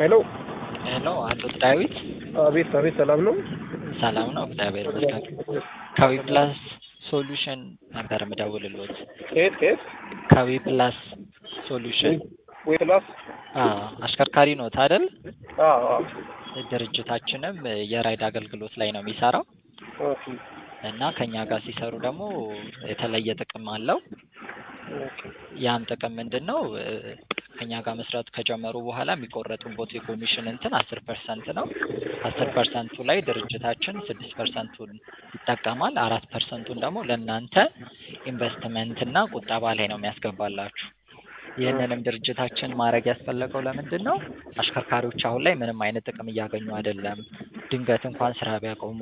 ሄሎ ሄሎ አቶ ዳዊት አቤት አቤት ሰላም ነው ሰላም ነው እግዚአብሔር ይመስገን ከዊ ፕላስ ሶሉሽን ነበር የምደውልሎት ከየት ከየት ከዊ ፕላስ ሶሉሽን ወይ ክላስ አዎ አሽከርካሪ ኖት አይደል አዎ አዎ ድርጅታችንም የራይድ አገልግሎት ላይ ነው የሚሰራው ኦኬ እና ከኛ ጋር ሲሰሩ ደግሞ የተለየ ጥቅም አለው ኦኬ ያም ጥቅም ምንድን ነው ከኛ ጋር መስራት ከጀመሩ በኋላ የሚቆረጡበት የኮሚሽን እንትን አስር ፐርሰንት ነው አስር ፐርሰንቱ ላይ ድርጅታችን ስድስት ፐርሰንቱን ይጠቀማል አራት ፐርሰንቱን ደግሞ ለእናንተ ኢንቨስትመንት እና ቁጠባ ላይ ነው የሚያስገባላችሁ ይህንንም ድርጅታችን ማድረግ ያስፈለገው ለምንድን ነው አሽከርካሪዎች አሁን ላይ ምንም አይነት ጥቅም እያገኙ አይደለም ድንገት እንኳን ስራ ቢያቆሙ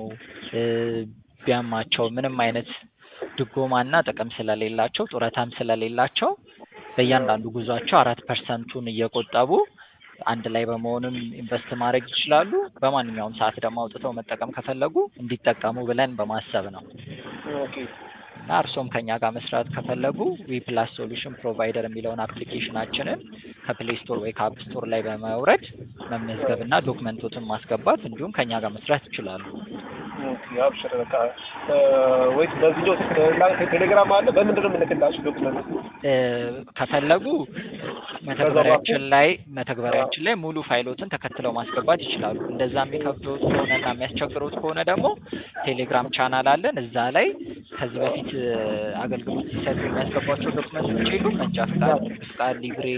ቢያማቸው ምንም አይነት ድጎማና ጥቅም ስለሌላቸው ጡረታም ስለሌላቸው በእያንዳንዱ ጉዟቸው አራት ፐርሰንቱን እየቆጠቡ አንድ ላይ በመሆንም ኢንቨስት ማድረግ ይችላሉ። በማንኛውም ሰዓት ደግሞ አውጥተው መጠቀም ከፈለጉ እንዲጠቀሙ ብለን በማሰብ ነው ኦኬ እና እርሶም ከኛ ጋር መስራት ከፈለጉ ዊ ፕላስ ሶሉሽን ፕሮቫይደር የሚለውን አፕሊኬሽናችንን ከፕሌይ ስቶር ወይ ከአፕ ስቶር ላይ በማውረድ መመዝገብ እና ዶክመንቶትን ማስገባት እንዲሁም ከኛ ጋር መስራት ይችላሉ። ኦኬ አብሽር በቃ ወይስ በቪዲዮ ቴሌግራም አለ በምንድን ነው የምልክላችሁ ዶክመንት እ ከፈለጉ መተግበሪያችን ላይ መተግበሪያችን ላይ ሙሉ ፋይሎትን ተከትለው ማስገባት ይችላሉ። እንደዛ የሚከብደውት ከሆነና የሚያስቸግረውት ከሆነ ደግሞ ቴሌግራም ቻናል አለን። እዛ ላይ ከዚህ በፊት አገልግሎት ሲሰጡ የሚያስገቧቸው ዶክመንቶች የሉም። መንጃ ፍቃድ፣ ንግድ ፍቃድ፣ ሊብሬ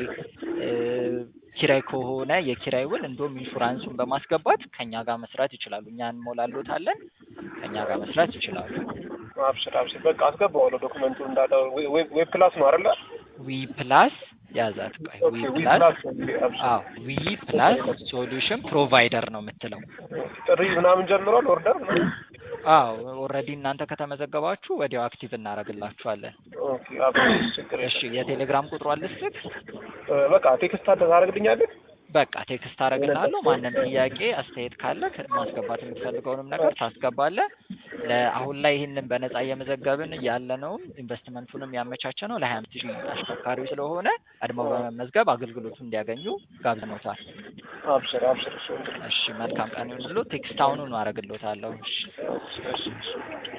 ኪራይ ከሆነ የኪራይ ውል እንዲሁም ኢንሹራንሱን በማስገባት ከኛ ጋር መስራት ይችላሉ። እኛ እንሞላሎታለን። ከኛ ጋር መስራት ይችላሉ። አብሽር አብሽር በቃ አስገባዋለሁ ዶክመንቱ እንዳለ ዌብ ክላስ ነው አይደለ ዊ ፕላስ ያዛት ቆይ ዊ ዊ ፕላስ ፕላስ አብሽር አዎ ዊ ፕላስ ሶሉሽን ፕሮቫይደር ነው የምትለው። ጥሪ ምናምን ጀምሯል ኦርደር አዎ ኦልሬዲ እናንተ ከተመዘገባችሁ ወዲያው አክቲቭ እናደርግላችኋለን። ኦኬ አብሽር ችግር እሺ የለም የቴሌግራም ቁጥሩ አልስጥክ? በቃ ቴክስት አለ ታደርግልኛለህ በቃ ቴክስት አደርግልሃለሁ። ማንም ጥያቄ አስተያየት ካለ ማስገባት የምትፈልገውንም ነገር ታስገባለህ። ለአሁን ላይ ይህንን በነፃ እየመዘገብን ያለነውም ኢንቨስትመንቱንም ያመቻቸ ነው ለሀያ አምስት ሺህ አሽከርካሪዎች ስለሆነ ቀድመው በመመዝገብ አገልግሎቱን እንዲያገኙ ጋብዘኖታል። አብሽር አብሽር እሺ እሺ መልካም ቀን ይሁንልዎት። ቴክስት አሁኑኑ አደርግልዎታለሁ። እሺ እሺ እሺ